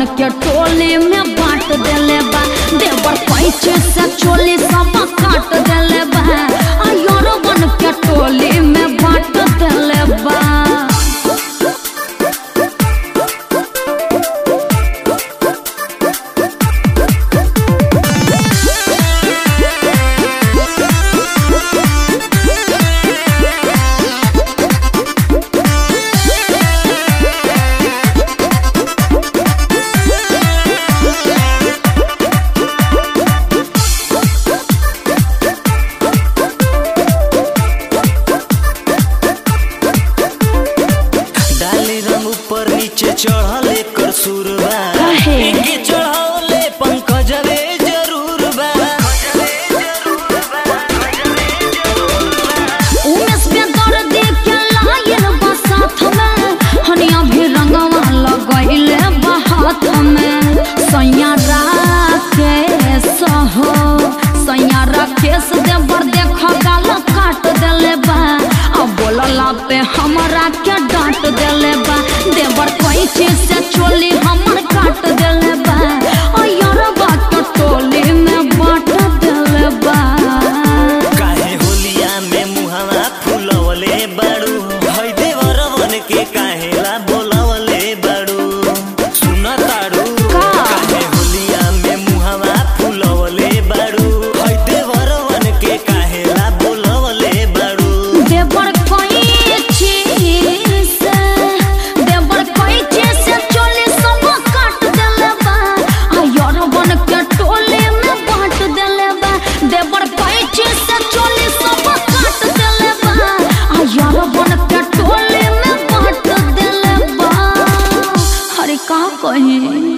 बन के टोली में बांट देले बा देवर पैचे से चोली सब काट देले बा आ यार बन के टोली में बांट देले बा डाली रंग ऊपर नीचे चढ़ल एकर सुर बा काहे? एके चढ़ौले पंकजवे जरूर बा उमेश पे दर्द के लाइन बा साथ में हनिया भी रंगवा लगैले बा हाथ में सैया राके सहो सैया राकेश देवर देख गाल काट देले बा अब बोलला पे हमरा के डांट देले बा देवर कोई चीज से चोली हमर काट देले बा ओ यार बात टोली में बांट देले बा काहे होलिया में मुहावा फुलवले बाड़ू हई देवरवन के काहेला बोलवले बाड़ू सुन ताड़ू का? काहे होलिया में मुहावा फुलवले बाड़ू हई देवरवन के काहेला बोलवले बाड़ू देवर कोई चीज से देवर कोई चीज से चोली सब काट देले बा आ यार बन के टोली में बांट देले बा देवर कोई चीज से चोली सब काट देले बा आ यार बन के टोली में बांट देले बा अरे का कही